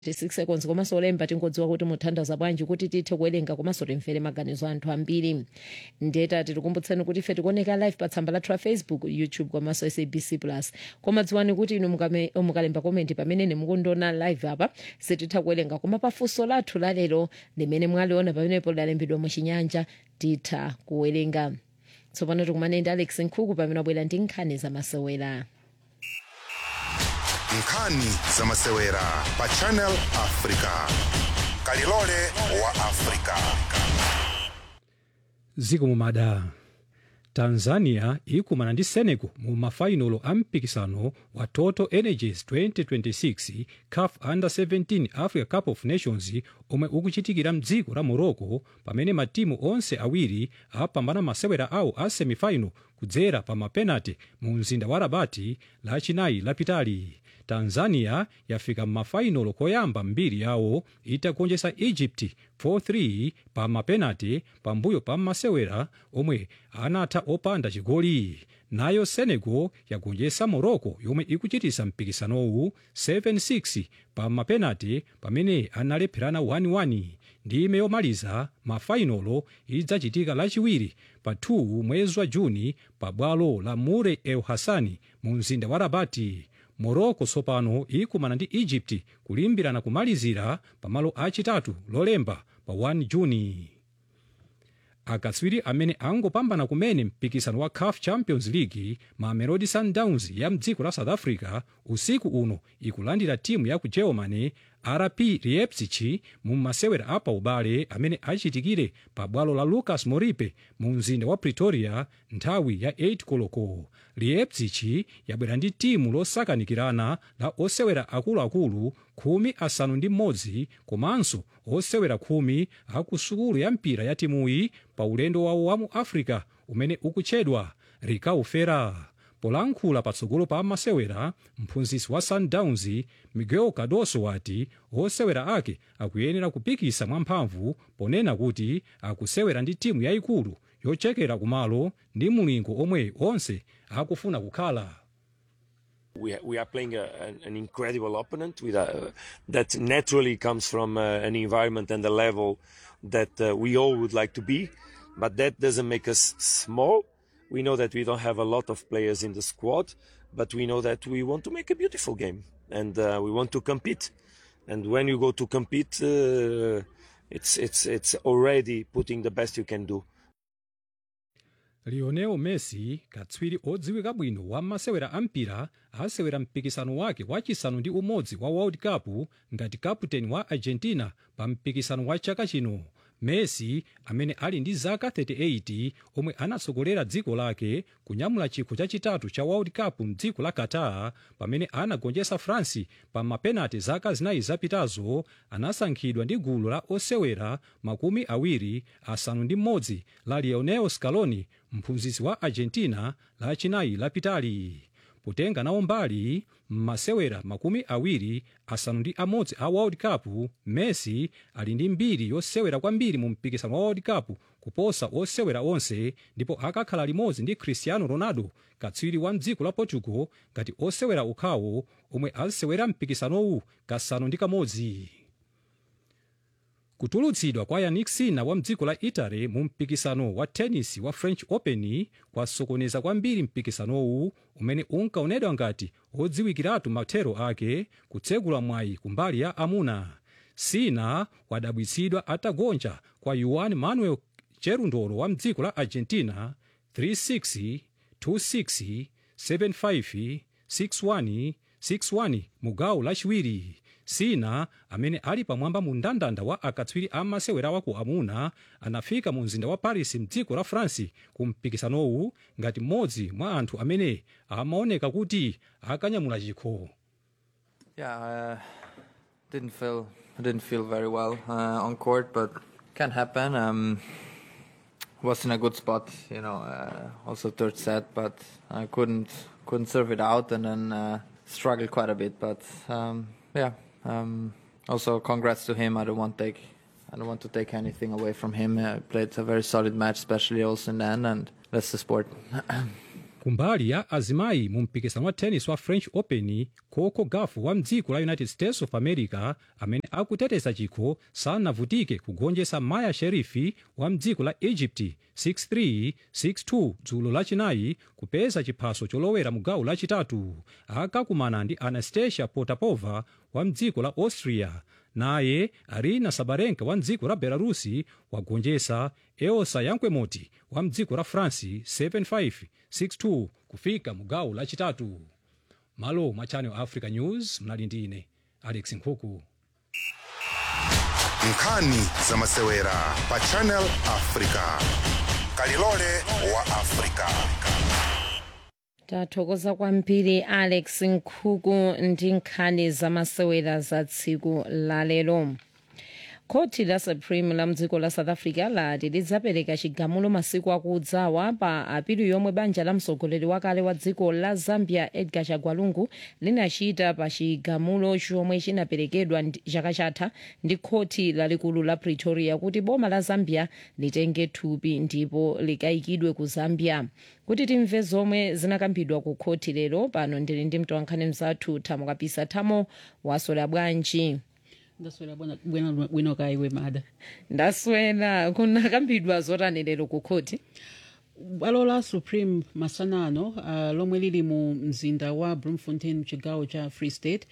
6 seconds komanso olemba tingodziwa kuti muthandaza bwanji kuti tithe kuwerenga komanso timvere maganizo anthu ambiri ndeta tikukumbutsani kuti ife tikuoneka live pa tsamba lathu la facebook youtube komanso sabc plus koma dziwani kuti inu mukame- mukalemba komenti pamene mukundiona live apa sititha kuwerenga koma pafunso lathu lalero limene mwaliona pamenepo lalembedwa muchinyanja titha kuwerenga tsopano tikumane ndi alex nkhuku pamene abwera ndi nkhani zamasewera nkhani zamasewera pa channel africa kalilole wa africa ziko mumada tanzania ikumana ndi senegal mu mafainolo a mpikisano wa total energies 2026 caf under 17 africa cup of nations omwe ukuchitikira mdziko la morocco pamene matimu onse awiri apambana masewera awo a semifinal kudzera pa mapenati mu mzinda wa rabati lachinayi lapitali tanzania yafika m'mafainolo koyamba mbiri yawo itagonjetsa egypt 4-3 pa mapenati pambuyo pa masewera omwe anatha opanda chigoli nayo senegal yagonjetsa morocco yomwe ikuchitisa mpikisanowu 7-6 pa mapenati pamene analepherana 1-1 ndime yomaliza mafainolo idzachitika lachiwiri pa 2 mwezi wa juni pa bwalo la mure el hassani mu mzinda wa rabati morocco tsopano ikumana ndi egypt kulimbirana kumalizira pamalo achitatu lolemba pa 1 juni akatswiri amene angopambana kumene mpikisano wa caf champions league mamelodi sundowns ya mdziko la south africa usiku uno ikulandira timu ya ku germany rp leipzig mu masewera apa ubale amene achitikire pa bwalo la lucas moripe mu mzinda wa pretoria nthawi ya 8 koloko leipzig yabwera ndi timu losakanikirana la osewera akuluakulu khumi asanu ndi mmodzi komanso osewera khumi aku sukulu ya mpira ya timuyi pa ulendo wawo wa mu africa umene ukutchedwa rikaufera polankhula patsogolo pa masewera mphunzitsi wa sundowns miguel cardoso wati osewera ake akuyenera kupikisa mwamphamvu ponena kuti akusewera ndi timu yayikulu yochekera kumalo ndi mulingo omwe onse akufuna kukhala we we are playing a, an, an incredible opponent with a, that naturally comes from uh, an environment and a level that uh, we all would like to be, but that doesn't make us small. We know that we don't have a lot of players in the squad, but we know that we want to make a beautiful game and uh, we want to compete. And when you go to compete, uh, it's it's it's already putting the best you can do. lionel messi katswiri odziwika bwino wa masewera ampira asewera mpikisano wake wachisanu ndi umodzi wa world cup ngati kaputeni wa argentina pa mpikisano wa chaka chino messi amene ali ndi zaka 38 omwe anatsogolera dziko lake kunyamula chikho chachitatu cha world cup mdziko la qatar pamene anagonjetsa france pa mapenati zaka zinayi zapitazo anasankhidwa ndi gulu la osewera makumi awiri asanu ndi mmodzi la lionel scaloni mphunzitsi wa argentina lachinayi lapitali potenga nawo mbali m'masewera makumi awiri asanu ndi amodzi a world cup messi ali ndi mbiri yosewera kwambiri mu mpikisano wa world cup kuposa osewera onse ndipo akakhala limodzi ndi cristiano ronaldo katswiri wa mdziko la portugal ngati osewera okhawo omwe asewera mpikisanowu kasanu ndi kamodzi kutulutsidwa kwa yannick sinner wa mdziko la italy mu mpikisano wa tennis wa french open kwasokoneza kwambiri mpikisanowu umene unkaonedwa ngati odziwikiratu mathero ake kutsegula mwayi kumbali ya amuna sinner wadabwitsidwa atagonja kwa juan manuel cherundolo wa mdziko la argentina 36 26 75 61 61 mu gawo lachiwiri sinner amene ali pamwamba mu mndandanda wa akatswiri a masewera wa ku amuna anafika mu mzinda wa paris mdziko la france ku mpikisanowu ngati mmodzi mwa anthu amene amaoneka kuti akanyamula chikho Yeah, uh, didn't feel I didn't feel very well uh, on court, but can happen. Um, was in a good spot, you know. Uh, also third set, but I couldn't couldn't serve it out, and then uh, struggled quite a bit. But um, yeah, um, also congrats to him. I don't want take I don't want to take anything away from him. Uh, played a very solid match, especially also in the end, and that's the sport. kumbali ya azimayi mu mpikisano wa tennis wa french open coco gaf wa mdziko la united states of america amene akuteteza chikho sanavutike kugonjetsa maya sherifi wa mdziko la egypt 63 62 dzulo lachinayi kupeza chiphaso cholowera mu gawo lachitatu akakumana ndi anastasia potapova wa mdziko la austria naye arina sabarenka wa mdziko la belarusi wagonjetsa eosa yankwemoti wa mdziko la france 75 62 kufika mu gawo lachitatu malo mwa channel africa news mnali ndi ine alex nkhuku nkhani za masewera pa channel africa kalilole wa africa tathokoza kwambiri alex nkhuku ndi nkhani zamasewera za tsiku lalero khoti la supreme la mdziko la south africa lati lidzapereka chigamulo masiku akudzawa pa apilu yomwe banja la mtsogoleri wakale wa dziko la zambia edgar chagwalungu linachita pa chigamulo chomwe chinaperekedwa ndi- chaka chatha ndi khoti lalikulu la pretoria kuti boma la zambia litenge thupi ndipo likayikidwe ku zambia kuti timve zomwe zinakambidwa ku khoti lero pano ndili ndi mtolankhani mzathu thamo kapisa thamo waswera bwanji ndaswera bwana bwino bwino kaiwe mada ndaswera kunakambidwa zotani lero ku khoti bwalo la supreme masanano uh, lomwe lili mu mzinda wa bloemfontein mchigawo cha free state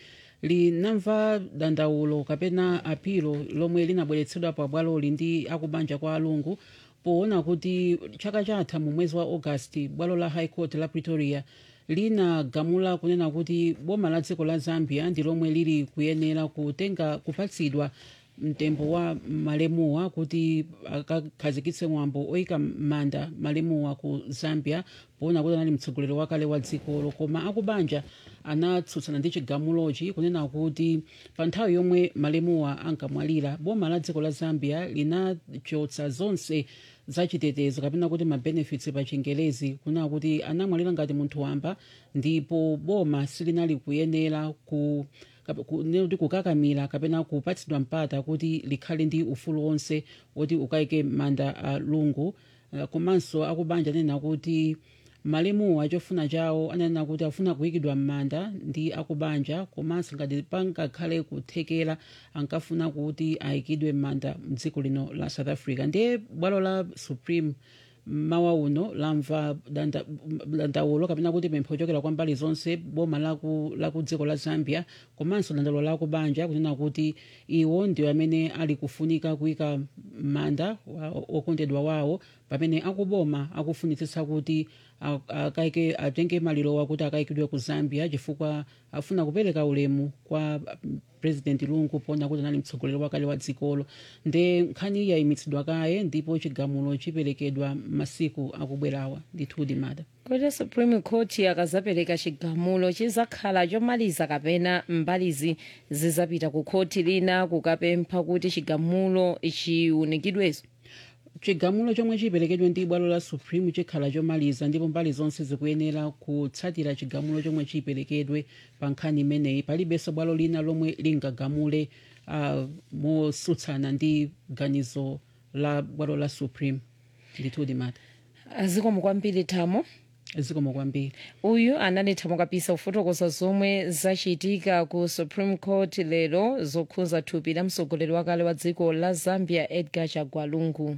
linamva dandaulo kapena apilo lomwe linabweretsedwa pa bwaloli ndi akubanja kwa alungu poona kuti chaka chatha mu mwezi wa augasti bwalo la high court la pretoria linagamula kunena kuti boma la dziko la zambia ndi lomwe lili kuyenera kutenga kupatsidwa mtembo wa malemuwa kuti akakhazikitse mwambo oyika manda malemuwa ku zambia poona kuti anali mtsogoleri wakale wa dzikolo koma akubanja anatsutsana ndi chigamulochi kunena kuti pa nthawi yomwe malemuwa ankamwalira boma la dziko la zambia linachotsa zonse zachitetezo kapena kuti mabenefits pa chingelezi kunena kuti anamwalira ngati munthu wamba ndipo boma silinali kuyenera ku kap- ku- ne- kuti kukakamira kapena kupatsidwa mpata kuti likhale ndi ufulu wonse woti ukayike manda a lungu Uh, komanso akubanja anena kuti malemuwa chofuna chawo ananena kuti afuna kuyikidwa m'manda ndi akubanja komanso ngati pangakhale kuthekera ankafuna kuti ayikidwe m'manda mdziko lino la south africa ndiye bwalo la supreme mawa uno lamva danda- dandaulo kapena kuti pempho kuchokera kwa mbali zonse boma laku, laku dziko la zambia komanso dandaulo la kubanja kunena kuti iwo ndiwo amene ali kufunika kuyika manda wa- okondedwa wawo pamene akuboma akufunitsitsa kuti a- akaike atenge malirowa kuti akayikidwe ku zambia chifukwa afuna kupereka ulemu kwa mm, president lungu poona kuti anali mtsogoleri wakale wa dzikolo nde nkhani iyi yayimitsidwa kaye ndipo chigamulo chiperekedwa masiku akubwerawa ndithudi mada kuti supreme court akazapereka chigamulo chizakhala chomaliza kapena mbalizi zizapita ku khoti lina kukapempha kuti chigamulo chiunikidweso chigamulo chomwe chiperekedwe ndi bwalo la supreme chikhala chomaliza ndipo mbali zonse zikuyenera kutsatira chigamulo chomwe chiperekedwe pa nkhani imeneyi palibenso bwalo lina lomwe lingagamule uh, motsutsana ndi ganizo la bwalo la supreme ndithudi mata azikomo kwambiri thamo zikomo kwambiri uyu anali thamo kapisa kufotokoza zomwe zachitika ku supreme court lero zokhudza thupi la mtsogoleri wakale wa dziko la zambia edgar chagwalungu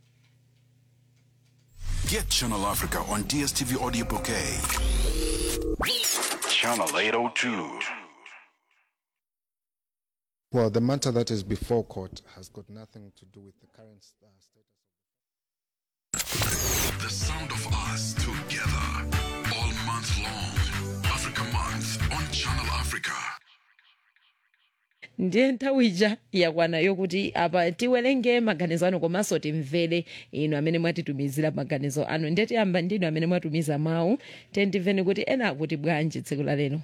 Get Channel Africa on DSTV Audio Bouquet. Channel 802. Well, the matter that is before court has got nothing to do with the current uh, status. The sound of us together all month long. Africa Month on Channel Africa. ndiye nthawi ija yakwana yokuti apa tiwerenge maganizo anu komanso timvere inu amene mwatitumizira maganizo anu ndiye tiyamba ndinu amene mwatumiza mawu tiye timveni kuti ena akuti bwanji tsiku la lero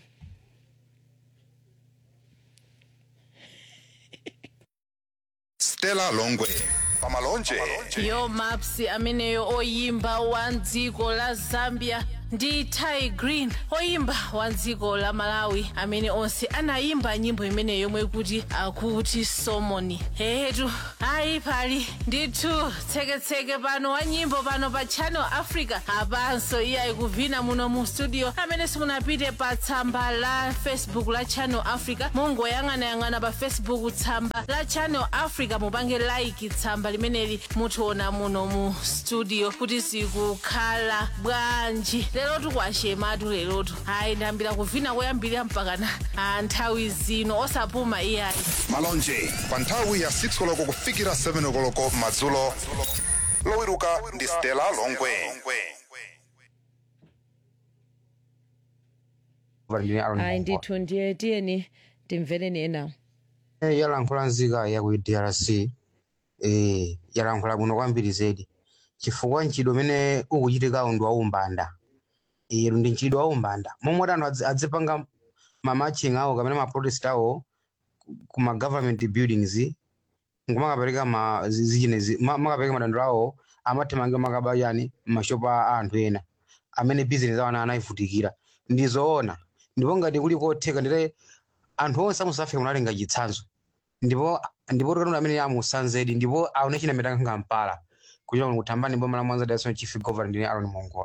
stella longwe pamalonje yo mapsi ameneyo oyimba wa dziko la zambia ndi ty green oyimba wa dziko la malawi amene onse anayimba nyimbo imene yomwe kuti akuti somoni hehetu ayi pali ndithu tseketseke pano wa nyimbo pano pa channel africa apanso iye ayikuvina muno mu studio amene simunapite pa tsamba la facebook la channel africa mungoyang'anayang'ana pa facebook tsamba la channel africa mupange like tsamba limeneli mutiona muno mu studio kuti zikukhala bwanji lerotu kwashematu lerotu ayi ndiyambira kuvina koyambirira mpakana ah, nthawi zino osapuma iyayi malonje pa nthawi ya 6 koloko kufikira 7 koloko madzulo lowiruka ndi stella longwe ayi ndithu ndiye tiyeni timvereni enawo Eh, yalankhula nzika ya ku drc eh, yalankhula bwino kwambiri zedi chifukwa ntchito umene ukuchitikawo ndi waumbanda eh, ndi ntchito waumbanda momwe kuti anthu adzi- adzipanga mamaching awo kapena maprotest awo ku- ku ma government buildings nkumakapereka ma zi- zichinezi ma- makapereka madandaulo awo amathamangira makaba yani mashopu a anthu ena amene business awo ana anayivutikira ndizoona ndipo ngati kuli kotheka ndite anthu onse amu south africa munalenga chitsanzo ndipo ndipo tokatondo amene amusanzedi ndipo aone china metanga ngampala kuchita kuti kuthambani boma la mwanza dason chief governor ndine aron mongola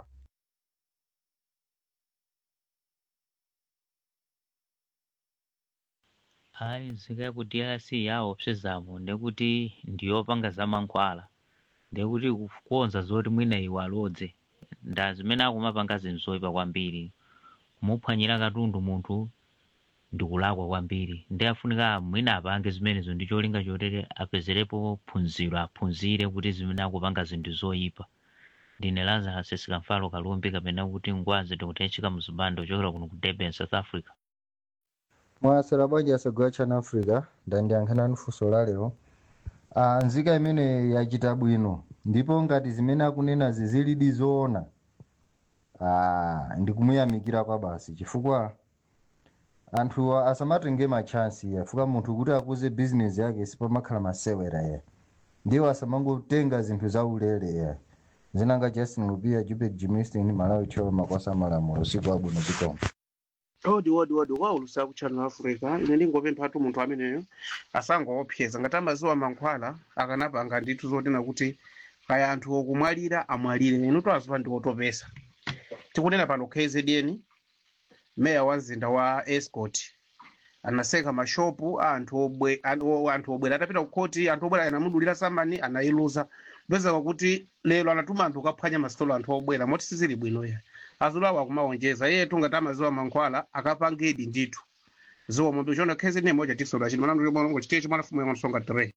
hayi nzika ya ku drc yaopsezamo ndekuti ndiyopanga zamankhwala ndekuti kukonza zoti mwina iwe alodze nda zimene akumapanga zinthu zoyipa kwambiri kumuphwanyira katundu munthu ndikulakwa kwambiri ndi afunika mwina apange zimenezo ndi cholinga chotere apezerepo phunziro aphunzire kuti zimene akupanga zinthu zoyipa ndine lazarus sikamfalo kalumbi kapena kuti ngwazi ndikutechika mzibando ochokera kuno ku durban south africa mwasera bwanji asagwa chana africa ndandiyankhana nufunso la lero ah, nzika imene yachita bwino ndipo ngati zimene akunenazi zilidi zoona ah, ndikumuyamikira kwa basi chifukwa anthu asamatenge machansi afuka munthu kuti akuze bizinesi yake sipamakhala masewera ya ndiwo asamangotenga zinthu zaulere ya zinanga justin lupia jupek jimistin malawi cholo makwasa malamulo siku abwino chikomo odi odi odi waulusa ku channel africa ine ndingopemphatu munthu ameneyo asangoopseza ngati amaziwa mankhwala akanapanga ndithu zotina kuti kaya anthu okumwalira amwalire inu twazipa ndi otopesa tikunena pano kzn meya wa mzinda wa escort anaseka mashopu a anthu obwe- an- o- anthu obwera atapita ku khoti anthu obwera anamudulira samani anayiluza ndozeka kuti lero anatuma anthu kaphwanya masitolo anthu obwera moti sizili bwino ya azulawo akumawonjeza iye tungati amaziwa mankhwala akapangidi ndithu ziwa mombe chona khezi ne moja tisola chino manandu mongo chitecho mwana fumu yamasonga 3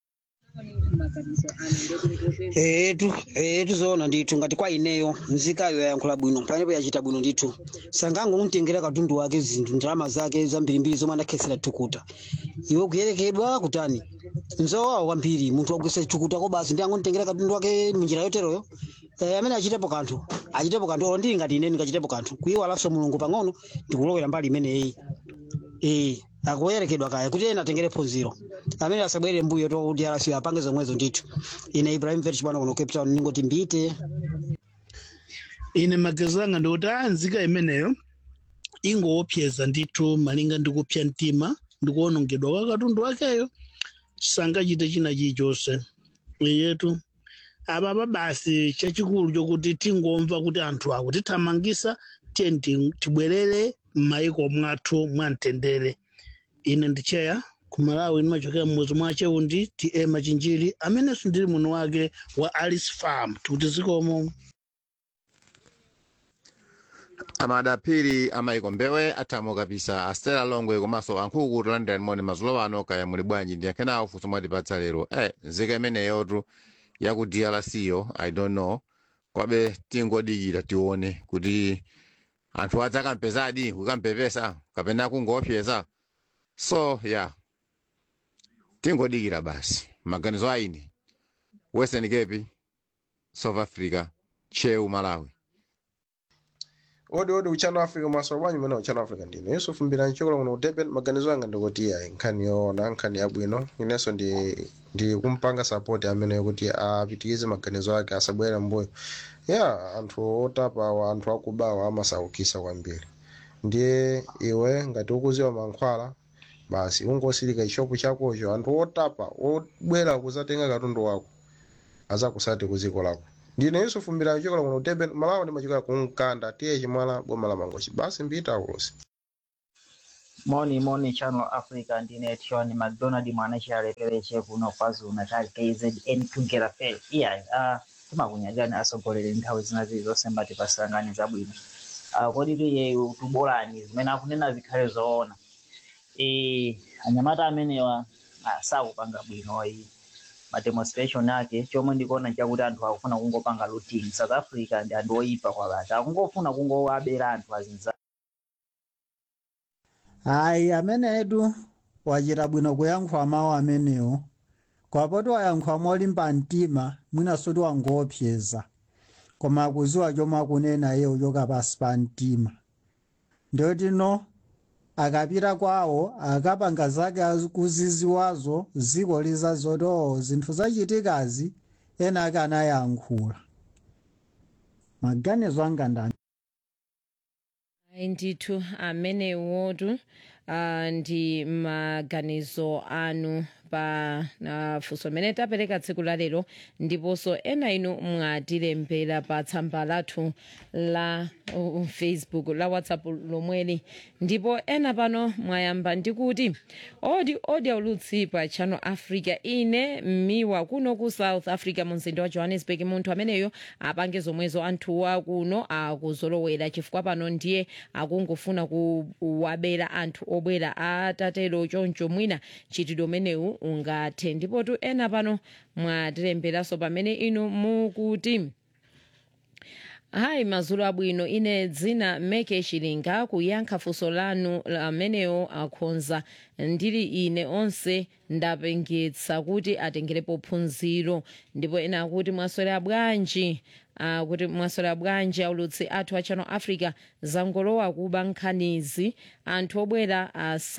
etu etu zoona ndithu ngati kwa ineyo nzikayo yayankhula bwino pamenepo yachita bwino ndithu sangango kumtengera katundu wake zinthu ndalama zake zambirimbiri zomwe anakhetsera thukuta iwe kuyerekedwa kutani nzowawa kwambiri munthu wagwisa thukuta ko basi ndi angomtengera katundu wake munjira yoteroyo Eh, amene achitepo kanthu achitepo kanthu olo ndili ngati ine ndingachitepo kanthu kuyiwalanso mulungu pang'ono ndikulowera mbali imeneyi eh akuyerekedwa kaya kuti ena atengere phunziro amene asabwere mbuyo to kuti arasi apange zomwezo ndithu ine ibrahim verch bwana kuno cape town ningoti mbite ine maganizo anga ndikuti a nzika imeneyo ingoopseza ndithu malinga ndi kupsa mtima ndi kuwonongedwa kwa katundu wakeyo sangachite china chilichonse iyetu apapa basi chachikulu chokuti tingomva kuti anthu akutithamangisa tiye ti- tibwerere m'mayiko mwathu mwamtendere ine ndicheya ku malawi ndimachokera mmudzi mwa cheundi ti ema chinjiri amenenso ndili muno wake wa alice farm tikuti zikomo amadapiri amayiko mbewe athamo kapisa astela longwe komanso ankhuku tolandira moni mazulo ano kaya muli bwanji ndiyankhenawo funso mwatipatsa lero eh nzika imeneyotu ya ku drc yo i don't know kwabe tingodikira tione kuti anthu adzakampezadi kukampepesa kapena kungoopseza so yeah tingodikira basi maganizo aine western cape south africa cheu malawi odi odi uchano africa mwasowa bwanji mene uchano africa ndine yusufu mbira nchokolo kuno kuteben maganizo anga ndikuti ayi nkhani yoona nkhani yabwino inenso ndi ndi kumpanga support amene kuti apitirize maganizo ake asabwere mbuyo ya anthu otapawa anthu akubawa amasaukisa kwambiri ndiye iwe ngati ukuziwa mankhwala basi ungosilika ishopu chakocho anthu otapa obwera kuzatenga katundu wako azakusati ku dziko lako ndine yusufu mbira nchokolo kuno kuteben malawa ndimachokera ku mkanda tiye chimwala boma la mangochi basi mbita ulosi Moni Moni Channel Africa ndine Tiwani McDonald mwanachalepereche kuno KwaZulu Natal KZN Tugera Fair. Iya, uh, timakunyagani asogolere nthawi zinazi zonse mbati pasangani zabwino. Uh, kodi tiye tubolani zimene akunena zikhale zoona. Eh, anyamata amenewa uh, sakupanga bwino iyi ma demonstration ake chomwe ndikuona chakuti anthu akufuna kungopanga looting South Africa ndi anthu oyipa kwabata akungofuna kungowabera anthu azinza hayi amene edu wachita bwino kuyankhwa mawu amenewo kwapoti wayankhwa molimba mtima mwinanso ti wangoopseza koma akuziwa chomwe akunena iye uchoka pasi pa mtima ndiyoti no akapita kwawo akapanga zake akuziziwazo ziko lizazoti oo zinthu zachitikazi ena ake anayankhula maganizo anga ndani Ayi ndithu amenewotu uh, ndi maganizo anu pa uh, funso limene tapereka tsiku la lero ndiponso ena inu mwatilembera pa tsamba lathu la uh, facebook la whatsapp lomweli ndipo ena pano mwayamba ndikuti odi odi aulutsi pa channel africa ine mmiwa kuno ku south africa mu mzinda wa johannesburg munthu ameneyo apange zomwezo anthuwa kuno akuzolowera chifukwa pano ndiye akungofuna kuwabera anthu obwera atatero choncho mwina chitidwe umenewu ungathe ndipotu ena pano mwatilemberanso pamene inu mukuti hayi mazulu abwino ine dzina meke chilinga kuyankha funso lanu amenewo akhonza ndili ine onse ndapengetsa kuti atengerepo phunziro ndipo ena akuti mwaswera bwanji uh, kuti mwaswera bwanji aulutsi athu a channel africa zangolowa kuba nkhanizi anthu obwera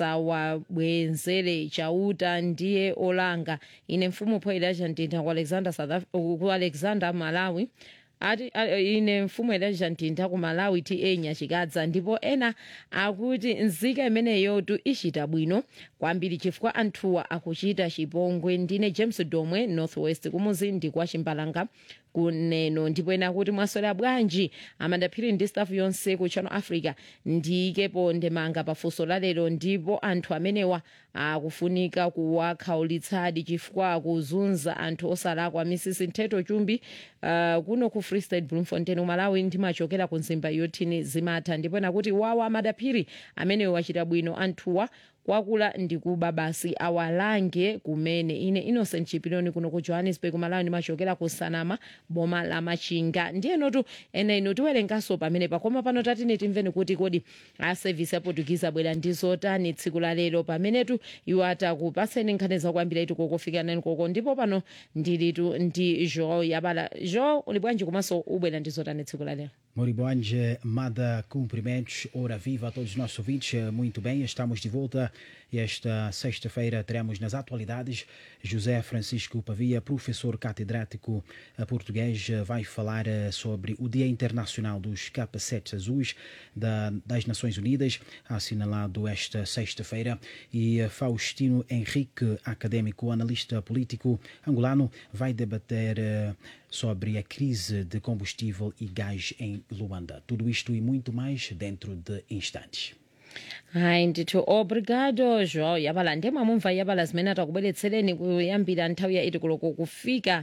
asawabwenzere chauta ndiye olanga ine mfumu poyera chantintha ku alexander, South Af ku alexander malawi ati a- ine mfumu elijah ntintha ku malawi ta nyachikadza ndipo ena akuti nzika imeneyotu ichita bwino kwambiri chifukwa anthuwa akuchita chipongwe ndine james domwe northwest kumuzi ndi kwa chimbalanga kuneno ndipo ena akuti mwaswera bwanji amandaphiri ndi staff yonse ku channel africa ndiyikepo ndemanga pafunso la lero ndipo anthu amenewa akufunika kuwakhaulitsadi chifukwa akuzunza anthu osalakwa misisi ntheto chumbi uh, kuno ku free state bloemfontein umalawi ndimachokera ku nzimba yotini zimatha ndipo nakuti wawa amadaphiri amenewo wachita bwino anthuwa kwakula ndikuba basi awalange kumene ine innocent chipiloni kuno ku johannesburg malawi ndimachokera ku sanama boma la machinga ndiyenotu ena ino tiwerenganso pamene pakoma pano tatine timveni kuti kodi a service aportugize abwera ndi zotani tsiku la lero pamenetu iwo atakupaseni nkhani zakuambira itu kokofika nani koko ndipo pano ndilitu ndi jo yabala jo uli bwanji komanso ubwera ndi zotani tsiku la lero Moribonge, Mada, cumprimentos, ora viva a todos os nossos ouvintes. Muito bem, estamos de volta. Esta sexta-feira teremos nas atualidades José Francisco Pavia, professor catedrático eh, português, eh, vai falar eh, sobre o Dia Internacional dos Capacetes Azuis da- das Nações Unidas, assinalado esta sexta-feira. E eh, Faustino Henrique, acadêmico, analista político angolano, vai debater eh, sobre a crise de combustível e gás em Luanda. Tudo isto e muito mais dentro de instantes. hayi ndithu obrigado jo yabala ndemwamumva yabala zimene atakubweretsereni kuyambira nthawi ya 8 koloko kufika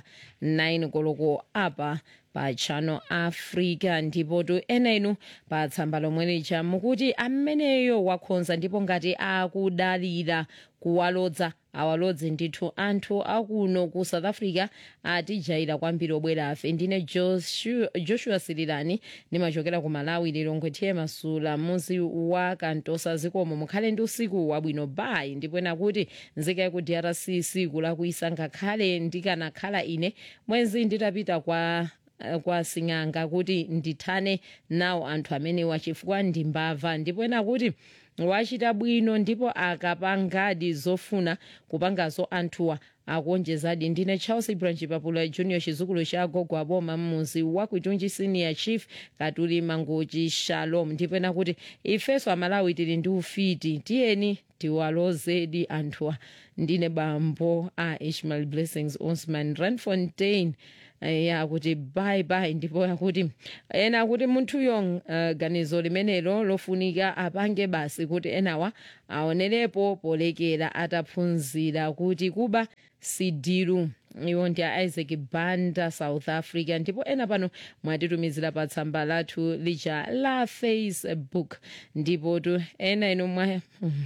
9 koloko apa pa channel africa ndipo tu ena inu pa tsamba lomwe licha mukuti ameneyo wakhonza ndipo ngati akudalira kuwalodza awalodze ndithu anthu akuno ku south africa atijaira kwambiri obwera afe ndine joshua, joshua sirilani ndimachokera ku malawi lilongwe tiye masula muzi wa kantosa zikomo mukhale ndi usiku wabwino bayi ndipo ena kuti nzika yaku drc siku lakuisa ngakhale ndikanakhala ine mwenzi nditapita kwa uh, kwa sing'anga kuti ndithane nawo anthu amenewa chifukwa ndimbava ndipo ena kuti wachita bwino ndipo akapangadi zofuna kupangazo anthuwa akuonjezadi ndine charles branch papula junior chizukulu cha gogo aboma mmuzi wakuitunji senior chief katuli mangochi shalom ndipo ena kuti ifeso amalawi tili ndi ufiti tiyeni tiwalozedi anthuwa ndine bambo a ishmael blessings osman ranfontein ya kuti bye bye ndipo yakuti ena akuti munthuyo uh, ganizo limenelo lofunika apange basi kuti enawa aonerepo polekera ataphunzira kuti kuba sidilu iwo ndi a isaac banda south africa ndipo ena pano mwatitumizira pa tsamba lathu lija la facebook ndipo tu ena inu mwa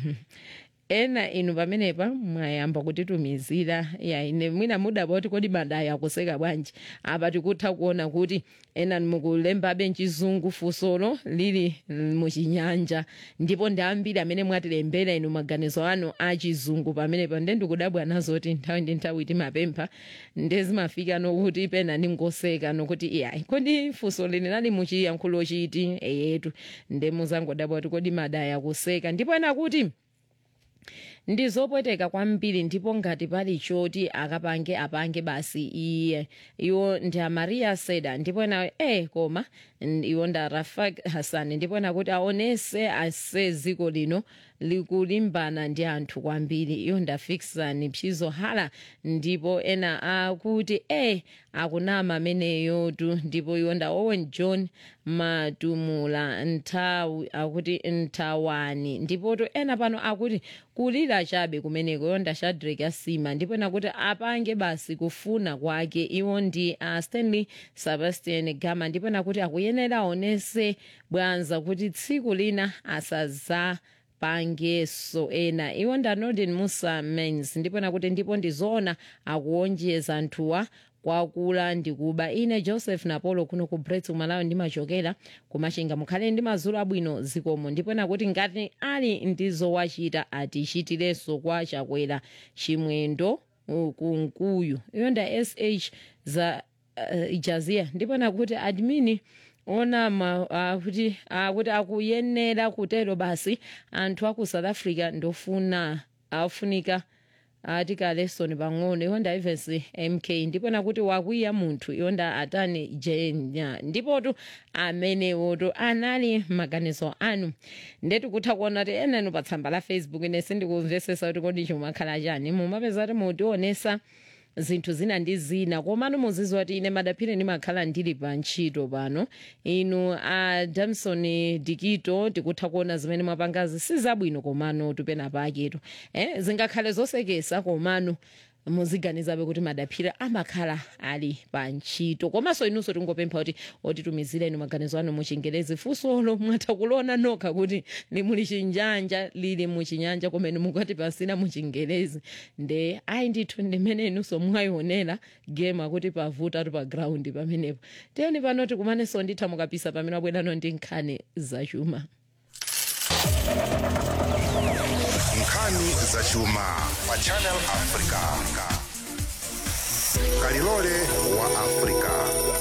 ena inu pamenepa mwayamba kutitumizira ya ine mwina mudaba kuti kodi madaya akuseka bwanji apa tikutha kuona kuti ena mukulembabe mchizungu fusolo lili muchinyanja ndipo ndi ambiri amene mwatilembera inu maganizo anu achizungu pamenepa nde ndikudabwa nazoti nthawi ndi nthawi timapempha ndezimafika nokuti pena ndingoseka nokuti iyayi kodi funso lini lali muchiyankhulo chiti eyetu nde muzangodabwa kuti kodi madaya akuseka ndipo ena kuti ndizopweteka kwambiri ndipo ngati pali choti akapange apange basi iye iwo ndi amaria seda ndipo ena eh koma iwo nda rafak hassan ndipo ena kuti aonese ase ziko lino likulimbana ndi anthu kwambiri iyo ndafikisani pchizo hala ndipo ena akuti eh akunama ameneyotu ndipo iwo nda owen john matumula nthawi akuti nthawani ndipotu ena pano akuti kulira chabe kumeneko iyo nda shadrack asima ndipo ena kuti apange basi kufuna kwake iwo ndi uh, stanley sebastian gama ndipo ena kuti akuyenera aonese bwanza kuti tsiku lina asaza pangeso ena iwo nda northern musa mens ndipo nakuti ndipo ndizoona akuonjeza anthuwa kwakula ndikuba ine joseph napolo kuno ku brets kumalawi ndimachokera kumachinga mukhale ndi madzulo abwino zikomo ndipo nakuti ngati ali ndizowachita atichitirenso kwa chakwera chimwendo uh, kunkuyu iyo nda sh za uh, jazia ndipo nakuti admini onama akuti akuti akuyenera kutero basi anthu aku south africa ndofuna afunika ati kalesoni pang'ono iwonda ivers mk ndipo nakuti wakwiya munthu iwonda atani jenya ndipotu amenewotu anali maganizo anu ndetu kutha kuona kuti enanu pa tsamba la facebook ine sindikumvesesa kuti kodi chimakhala chani mumapeza kuti mutionesa zinthu zina ndi zina komano muziziwa kuti ine madaphire ndimakhala ndili pa ntchito pano inu a uh, damson dikito tikutha kuona zimene mwapangazi sizabwino komano tupena paketu eh, zingakhale zosekesa komano muziganizabe kuti madaphira amakhala ali pa ntchito komanso inunso tingopempha kuti otitumizireni maganizo anu muchingerezi funsolo mwatha kulona nokha kuti limuli chinjanja lili muchinyanja komene mukati pasina muchingerezi nde ayi ndithu ndimene inunso mwayionera game akuti pavuta tu pa ground pamenepo tiyeni pano tikumanenso nditha mukapisa pamene wabwerano ndi nkhani zachuma nkhani zachuma pa channel africa kalilole wa africa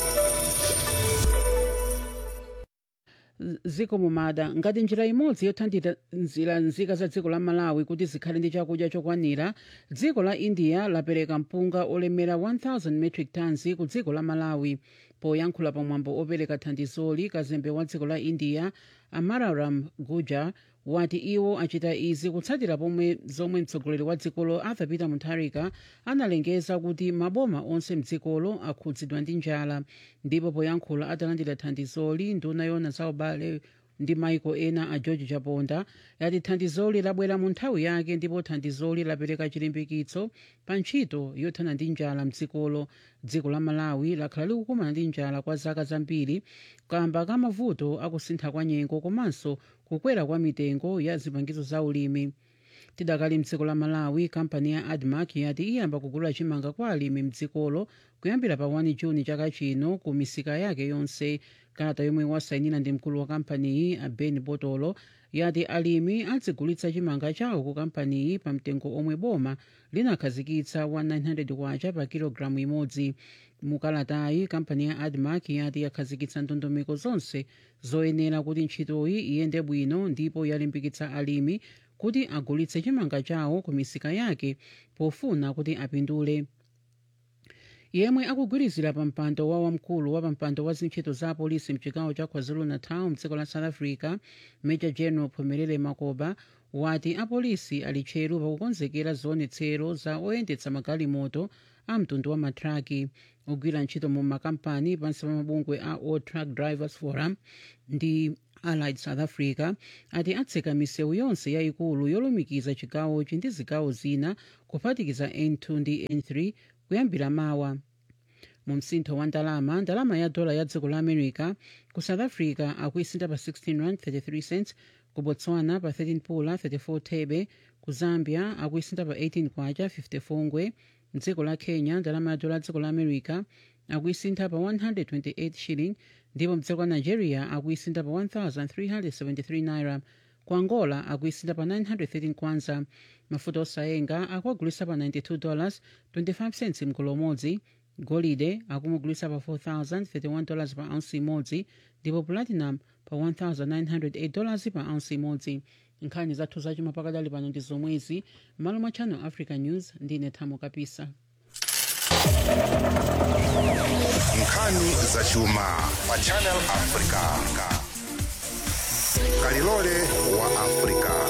ziko mumada ngati njira imodzi yothandizira nzika za dziko la malawi kuti zikhale ndi chakudya chokwanira dziko la india lapereka mpunga olemera 1000 metric tons ku dziko la malawi poyankhula pamwambo opereka thandizoli kazembe wa dziko la india amararam guja wati iwo achita izi kutsatira pomwe zomwe mtsogoleri wa dzikolo arthur peter mutharika analengeza kuti maboma onse mdzikolo akhudzidwa ndi njala ndipo poyankhula atalandira thandizoli nduna yona za ubale ndi maiko ena a george chaponda yati thandizoli labwera mu nthawi yake ndipo thandizoli lapereka chilimbikitso pa ntchito yothana ndi njala mdzikolo dziko la malawi lakhala likukumana ndi njala kwa zaka zambiri kamba ka mavuto akusintha kwa nyengo komanso kukwera kwa mitengo ya zipangizo za ulimi tidakali mdziko la malawi kampani ya admark yati iyamba kugula chimanga kwa alimi mdzikolo kuyambira pa 1 juni chaka chino ku misika yake yonse kalata yomwe wasayinira ndi mkulu wa kampaniyi a ben botolo yati alimi adzigulitsa chimanga chawo ku kampaniyi pa mtengo omwe boma linakhazikitsa wa 900 kwacha pa kilogalamu imodzi mukalatayi kampani ya admark yati yakhazikitsa ndondomeko zonse zoyenera kuti ntchitoyi iyende bwino ndipo yalimbikitsa alimi kuti agulitse chimanga chawo ku misika yake pofuna kuti apindule yemwe akugwirizira pa mpando wa wamkulu wa pampando wa zintchito za apolisi mchigawo cha kwazulu-natal mdziko la south africa major general phumelele makoba wati apolisi ali tcheru pakukonzekera zionetsero za oyendetsa magalimoto a mtundu wa matraki ogwira ntchito mu makampani pansi pa mabungwe a all truck drivers forum ndi allied south africa ati atseka misewu yonse yayikulu yolumikiza chigawochi ndi zigawo zina kuphatikiza n2 ndi n3 kuyambira mawa mu msintho wa ndalama ndalama ya dola ya dziko la america ku south africa akuisinta pa 16 rand 33 cents ku botswana pa 13 pula 34 thebe ku zambia akuisinta pa 18 kwacha 54 ngwe mdziko la kenya ndalama ya dola ya dziko la america akuisintha pa 128 shilling ndipo mdziko la nigeria akuisintha pa 1373 naira ku angola akuisintha pa 913 kwanza mafuta osayenga akuagulisa pa 92 dollars 25 cents mgolo umodzi golide akumugulisa pa 4031 dollars pa ounce imodzi ndipo platinum pa 1908 dollars pa ounce imodzi nkhani zathu zachuma pakadali pano ndi zomwezi m'malo mwa channel africa news ndine thamo kapisa nkhani zachuma pa channel africa kalilole wa africa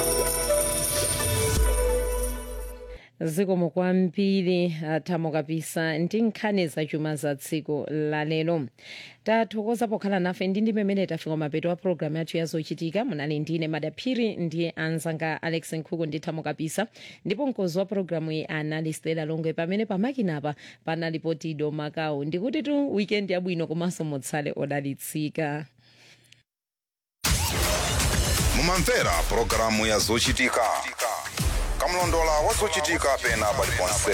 zikomo kwambiri thamo kapisa ndi nkhani zachuma za tsiku lalero tathokoza pokhala nafe ndi ndi pamene tafika mapeto a programu yathu yazochitika munali ndine madaphiri ndi anzanga alex nkhuku ndi thamo kapisa ndipo mkozi wa programu iyi anali stela longwe pamene pamakinapa panalipo tido makau ndikuti tu weekend yabwino komanso mutsale odalitsika mumamvera pulogalamu ya zochitika kamlondola wa zochitika pena paliponse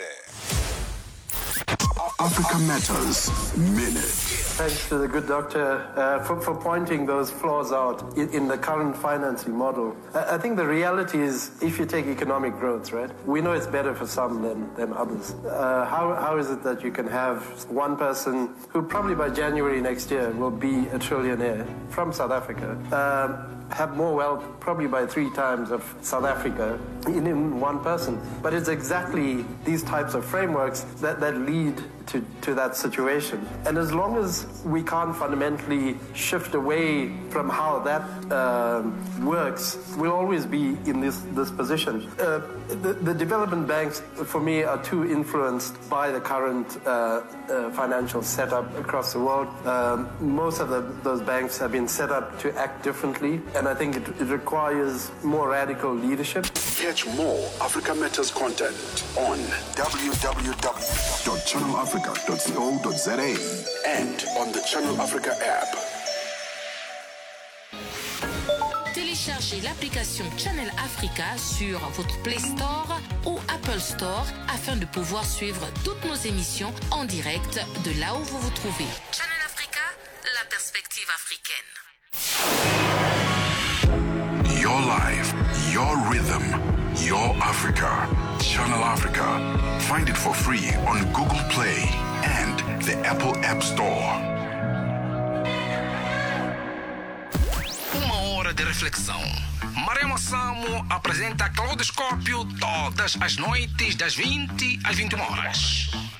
Africa Matters Minute. Thanks to the good doctor uh, for, for pointing those flaws out in, in the current financing model. I, I think the reality is if you take economic growth, right, we know it's better for some than, than others. Uh, how, how is it that you can have one person who probably by January next year will be a trillionaire from South Africa? Um, have more wealth probably by three times of South Africa in, in one person. But it's exactly these types of frameworks that, that lead to, to that situation. And as long as we can't fundamentally shift away from how that um works, we'll always be in this, this position. Uh, the, the development banks, for me, are too influenced by the current uh, uh, financial setup across the world. Um, most of the, those banks have been set up to act differently, and I think it, it requires more radical leadership. Catch more Africa Matters content on www.channelafrica.co.za and on the Channel Africa app. Téléchargez l'application Channel Africa sur votre Play Store ou Apple Store afin de pouvoir suivre toutes nos émissions en direct de là où vous vous trouvez. Channel Africa, la perspective africaine. Your life, your rhythm, your Africa. Channel Africa. Find it for free on Google Play and the Apple App Store. Uma hora de reflexão. Marema Samo apresenta Claudoscópio todas as noites das 20 às 21 horas.